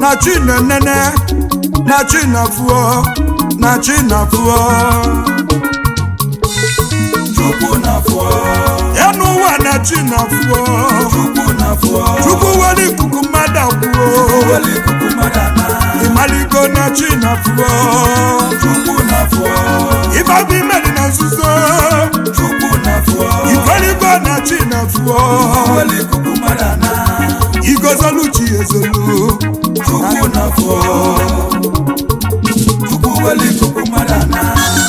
na chi na-enene na chi na-afụọ na chi na-afụọ chukwu na-afụọ enu ụwa na chi na-afụọ chukwu na-afụọ chukwu were ikuku mmadụ akwụọ weli ikuku mmadụ ana ịmaligo na chi na-afụọ chukwu na-afụọ ịbabụ imeri na nzuzo chukwu na-afụọ ikweligo na chi na-afụọ weli ikuku mmadụ ana igozolu chi ezolu chukwu na-afụọ chukwu weli ikuku mmadụ ana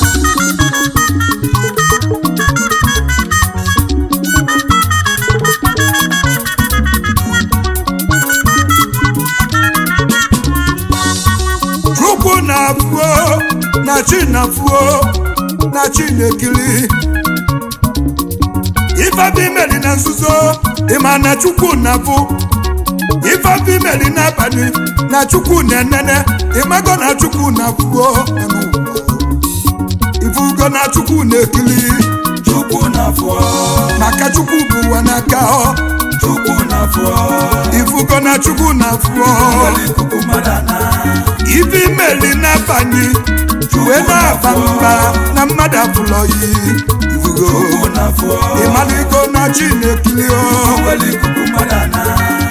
chukwu na-afụọ na chi na-afụọ na chi na-ekiri ifebi imeri na nzuzo ịma na chukwu na-afụ ifebi imeri n'abalị na chukwu na-enene ịmago na chukwu na-afụọ ifugo na chukwu na-ekiri chukwu na-afụọ maka chukwu bụ ụwa n'aka ọ chukwu na-afụọ ifugo na chukwu na-afụọ weli ikuku mmadụ ana ife imeli n'abalị wee na-aba mba na mmadụ abụlọghị ifugo chukwu na-afụọ ịmaligo na chi na-ekiri ọ weli ikuku mmadụ ana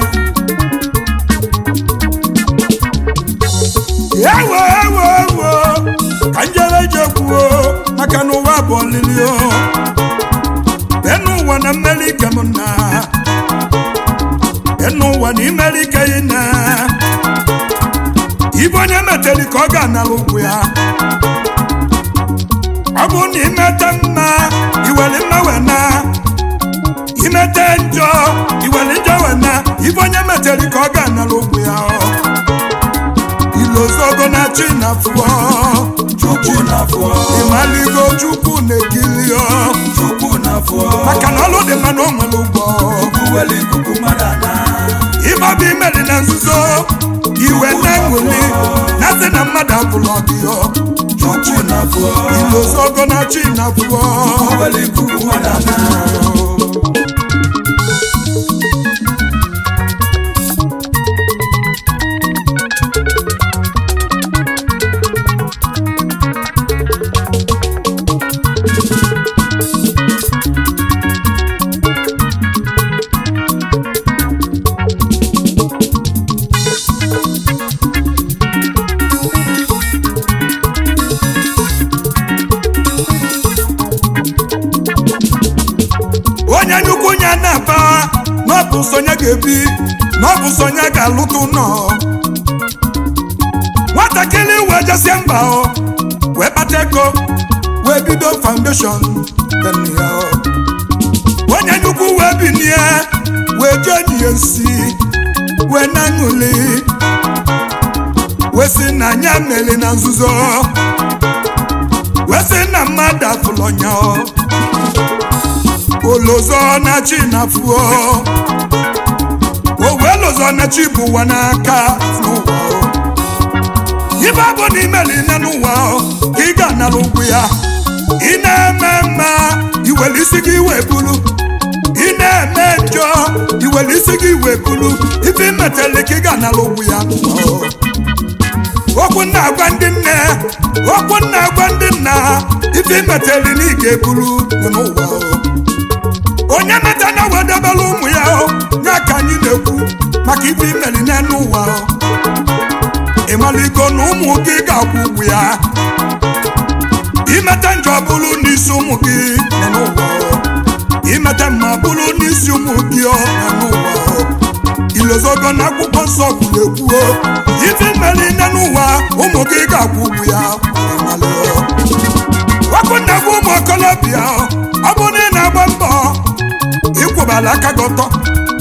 ewo ewo ewo ka njere je kwuo maka na ụwa bụ ọlịlị o enu ụwa na mmeri ike m na enu ụwa na imeri ike ị na ibe onye meteri ka ọ ga-anara ụkwụ ya ọ bụ na imete mma iwere mma wee na imete njọ iwere njọ wee na ibe onye meteri ka ọ ga-anara ụkwụ ya ọ ilozogo na chi na fụọ chukwu na-afụọ ịmaligo chukwu na-ekili ọ chukwu na-afụọ maka na ọlụ dị mma na o nwere ụgbọ chukwu weli ikuku mmadụ ana ịbabụ imeri na nzuzo iwe na ṅụli na sị na mmadụ abụlọ gị ọ chukwu na-afụọ ilozogo na chi na fụọ weli ikuku mmadụ ana onye nyukwu nya na-aba na ọ bụ sonye ga-ebi na ọ bụ sonye ga-alụta ụlọ nwatakịrị wee jesie mba ọ wee kpata ego wee bido foundation dị ya ọ. onye nyukwu wee binie wee jee nye ya nsi wee na-aṅụli wee sị na anya meli na nzuzo wee sị na mmadụ afụlọnya ọ olozo na chi na fuo owe lozo na chi bụ ụwa n'aka n'ụwa o. ibe bụ na imeli nne n'ụwa o, ka ị ga-anara ụkwụ ya ị na-eme mma iwere isi gị wee bulu ị na-eme njọ iwere isi gị wee bulu ife imetele ka ị ga-anara ụkwụ ya n'ụwa o. okwu na-agwa ndị nne okwu na-agwa ndị nna ife imetele na ị ga-ebulu n'ụwa o. onye meta na wedebere ụmụ ya o ya ka anyị na-ekwu maka ife imeri n'elu ụwa o ịmaligo na ụmụ gị ga-akwụ ụgwụ ya imete njọ bụrụ n'isi ụmụ gị nọ n'ụwa o imete mma bụrụ n'isi ụmụ gị ọ nọ n'ụwa o ilozogo na akwụkwọ nsọ kwuru ekwu o ife imeri n'elu ụwa ụmụ gị ga-akwụ ụgwụ ya ịmalị o ọkụ na-agwa ụmụ okolobịa o, ọ bụrụ na ị na-agba mbọ ịkwụbala aka gị ọtọ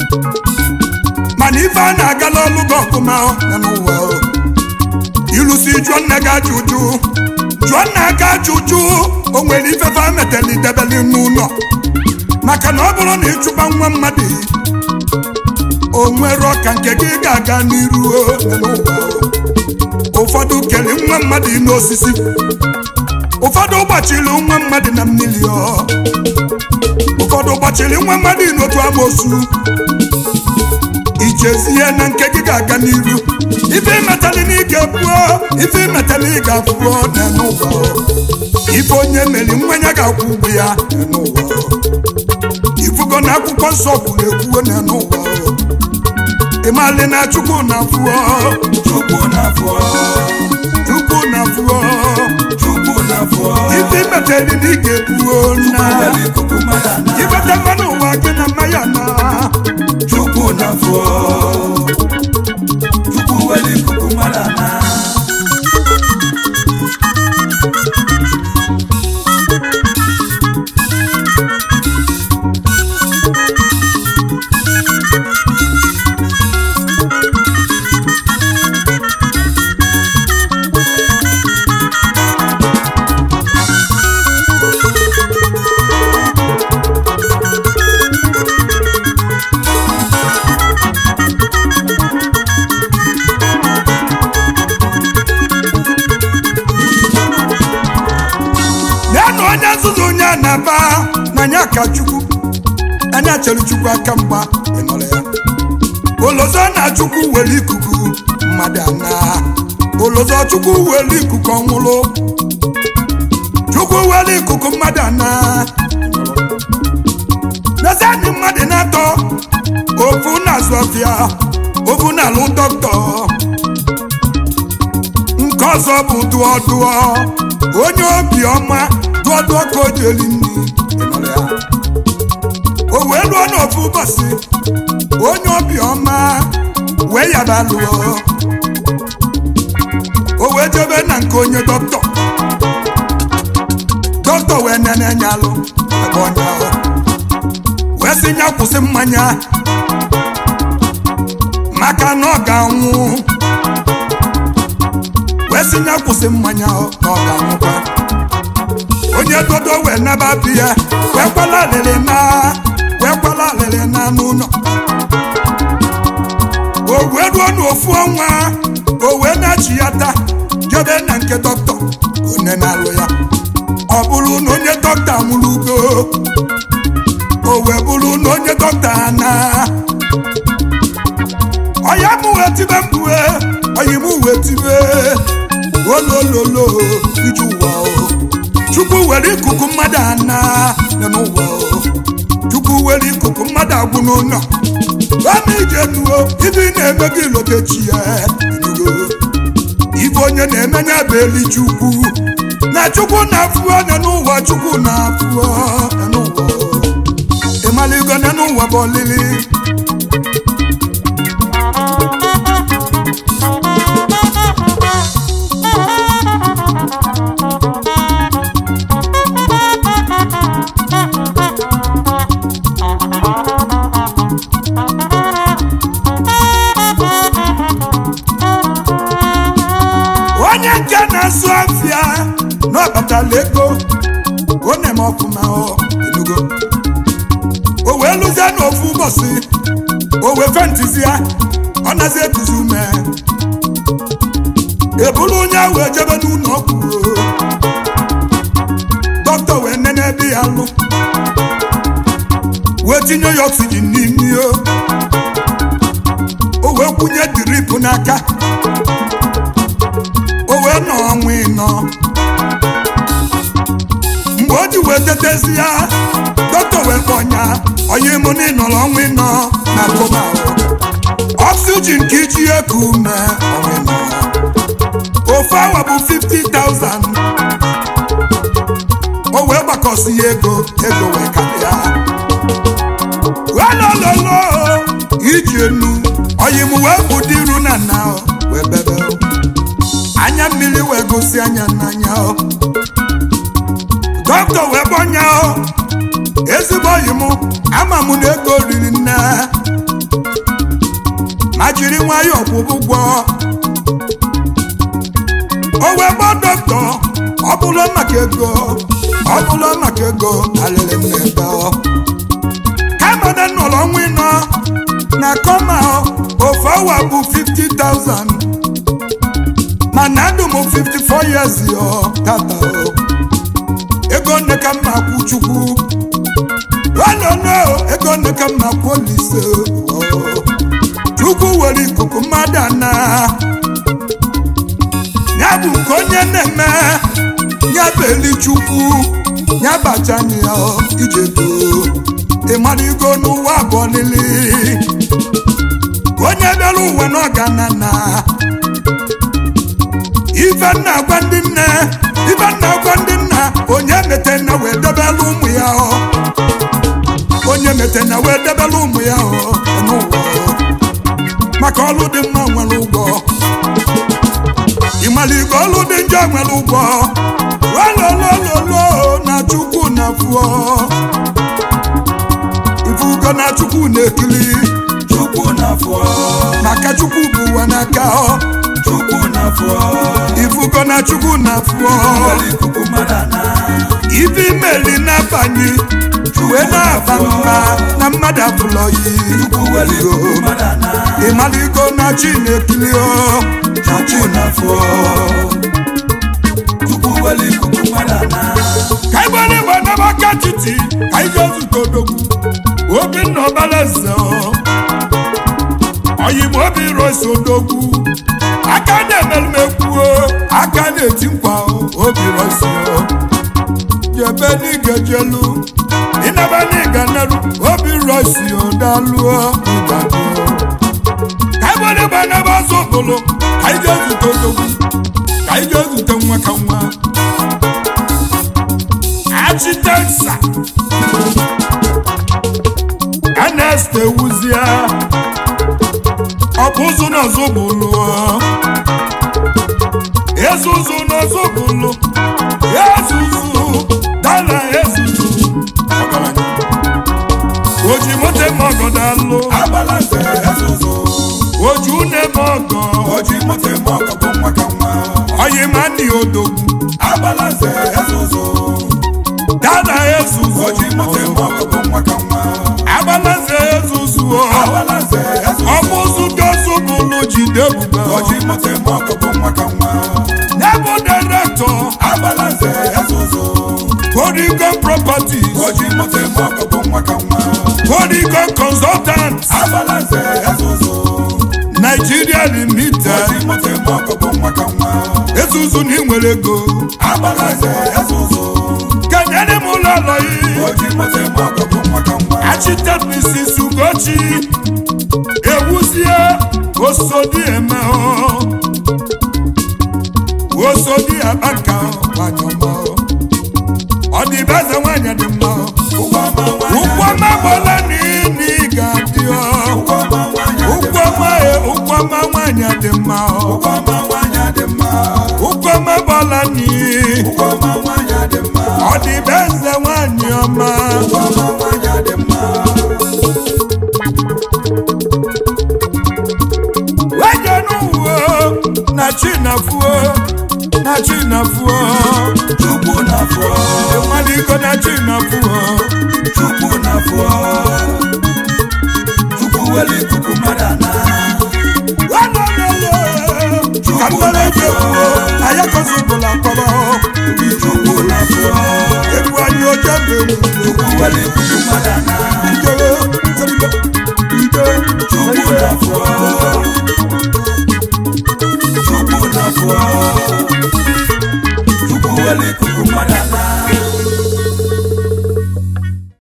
mana ife a na-agala ọlụ gị ọfụma ọ nọ n'ụwa o. ịlụsi jụọ nne gị ajụjụ jụọ nna gị ajụjụ o nwere ifefe a metela idebeli n'ụlọ maka na ọ bụrụ na ịchụba nwa mmadụ o nwere ọka nke gị ga-aga n'iru o nọ n'ụwa o. ụfọdụ kere nwa mmadụ n'osisi ụfọdụ gbachiri nwa mmadụ na mmiri ọ ụfọdụ gbachiri nwa mmadụ n'otu amoosu ichezie na nke gị ga-aga n'iru ife imetali na ị ga-ebuo ife imetali ị ga-afụo n'ụwa ife onye meri mmanya ga-akwụ ụgwọ ya n'ụwa ifugo na akwụkwọ nsọ kwuru ekwuo n'ụwa ịmali na chukwu na-afụọ chukwu na-afọ chukwu na-afụọ chukwu na-afọ ife imetali na ị ga-ebuo na were ikuku mmadụ ana ibete mmanụ ụwa gị na mmanya na chukwu na-afọ chukwu were ikuku mmadụ ana ya na onye nzuzu onye a na-aba n'anya ka chukwu anya chere chukwu aka mgba ịnọrọ ya olozo na chukwu were ikuku mmadụ ana olozo chukwu were ikuku ọnwụrụ chukwu were ikuku mmadụ ana n'ezianị mmadụ na-atọ ofu na-azụ ọfịa ofu na-alụ dọkịta nke ọzọ bụ dụọ dụọ onye obiọma dụọ dụọ ka o ji eli nri ịnọrọ ya. o wee lụọ n'ofu ụbọchị onye obiọma wee yaba lụọ o wee jebe na nke onye dọkịta dọkịta wee nene nya alụ ebe onye ahụ wee sị ya kwụsị mmanya maka na ọ ga-anwụ wee sị ya kwụsị mmanya ọ na ọ ga-anwụkwa onye dodo wee naba bi ya wee kwala alịrị na wee kwala alịrị na n'ụlọ o wee ruo n'ofu ọnwa o wee na-achị ya taa jebe na nke dọkịta onye na-alụ ya ọ bụrụ na onye dọkịta nwụrụ ugo o wee bụrụ na onye dọkịta na ọya m wee tibe mkpue ọyị m wee tibe olololo iji ụwa o chukwu were ikuku mmadụ ana nọ n'ụwa o chukwu were ikuku mmadụ agwụ n'ụlọ ama ije nuo ibe ị na-eme gị lotechi ya inugo ife onye na-emenye bụ eli chukwu na chukwu na-afụọ nọ n'ụwa chukwu na-afụọ nọ n'ụwa o. ịmaligo nọ n'ụwa bụ olili onye nke na-asụ afịa na ọbatala ego ọ na-eme ọfụma ọ enugo o wee lụzie n'ofu ụbọchị o wee fentizi ya ọ nazi ekuzi ume eburu onye ahụ ejebe n'ụlọ ọgwụ dọkịta wee nene ebe ya lụ wee tinye ya oxygen n'imi o o wee kwụnye drip n'aka o wee nọ ọnwa ịnọ mgbe o ji wee tetezi ya dọkịta wee kpọnya onye mụ na ịnọrọ ọnwa ịnọ na koma oxygen ka iji eku ume ọnwa ịnọ ofu awa bụ 50,000 o wee gbakọsi ya ego ego wee karịa welololo iji enu oyi m wee bụ dị iru na nna o, wee bebe o. anya mmiri wee gosi anya n'anya o dọkịta wee gbọnya o ezigbo oyi m ama m na ego riri nne ma jiri nwayọọ kwụba ụgwọ o wee gbọ dọkịta ọ bụla maka ego ọ bụla maka ego alịrị m n'ebe ọ kama na nọrọ ọnwa ịnọ na kọma ofu awa bụ 50,000 mana ndụ m 54 years yo tata o ego nne ka mma kwụ chukwu olono ego nne ka mma kwụ olise o chukwu were ikuku mmadụ ana ya bụ nke onye na-eme ya bụ eli chukwu ya bachanye ya ije too ịmaligo n'ụwa abụọ lili onye bịara ụwa n'ọganana ife nna gwa ndị nne ife nna gwa ndị nna onye mete na wee debela ụmụ ya ọ onye mete na wee debela ụmụ ya ọ n'ụwa maka ọlụ dị mma nwere ụgwọ ịmaligo ọlụ dị njọ nwere ụgwọ walolololo na chukwu na fụọ ifugo na chukwu na-ekili chukwu na-afọ maka chukwu bụ ụwa n'aka ọ chukwu na-afọ ifugo na chukwu na fụọ were ikuku mmadụ ana ife imeli na-abanye wee na-aba mba na mmadụ abụlọ yi chukwu were ikuku mmadụ ana ịmaligo na chi na-ekili ọ na chi chukwu na-afọ chukwu were ikuku mmadụ ana ka igbere igbe n'amaka titi ka ije zute odogwu obinna ọbalaeze oyigbo obi rosi odogwu aka na-emerumekwu aka na-eti nkwa obi rosi jebe n'igejelu ịnaba n'iga neru obi rosi odaluo ụdadị ka igbere igbe n'ebe ọzọ okpolo ka ije zute odogwu ka ije zute nwa ka nwa architecture Ernest Ewuzie ọ bụ ụzụ n'ọzọ bụlụ ezuzu n'ọzọ bụlụ ezuzu dala ezuzu ọgaranya. oji moto eme ọgọ dalụ abalanze ezuzu oji une eme ọgọ oji moto eme ọgọ bụ nwa ka nwa oyi ma ndị odogwu abalanze ezuzu dala ezuzu oji moto eme ọgọ bụ nwa ka nwa agbalaze ezuzu ọ abalanze ezuzu ọbụzụ dozu bụlụ jide ebube oji moto eme ọgọ bụ nwa ka nwa Nebo director abalanze ezuzu Polygon Properties oji moto eme ọgọ bụ nwa ka nwa Polygon Consultants abalanze ezuzu Nigeria Limited oji moto eme ọgọ bụ nwa ka nwa ezuzu na inwere ego abalanze ezuzu kenyere m ụlọ ụlọ yi oji moto eme ọgọ bụ nwa ka nwa Architect Mrs. Ugochi ewuzie osodi eme ọ. osodi abaka nwanyị ọma ọ dị be eze nwanyị dị mma ụgwọ ọma nwanyị ụkwụ ọma gbọla n'ini ga-adị ọ ụgwọ ọma nwanyị ụkwụ ọma e ụkwụ ọma nwanyị dị mma ọ ụgwọ ọma nwanyị dị mma ụkwụ ọma gbọla n'iyi ụgwọ ọma nwanyị dị mma ọ dị be eze nwanyị ọma ụgwọ ọma nwanyị dị mma weje n'uwe na chinafuo na chinafuo chukwu na-afọ ịmaliko na chinafuo chukwu na-afọ chukwu were ikuku mmadụ ana wanololo ka mmere eji ekwuo ayakozụbụla kpọrọ chukwu na-afọ egwu anyị oje mgbe nwere chukwu were ikuku mmadụ ana ije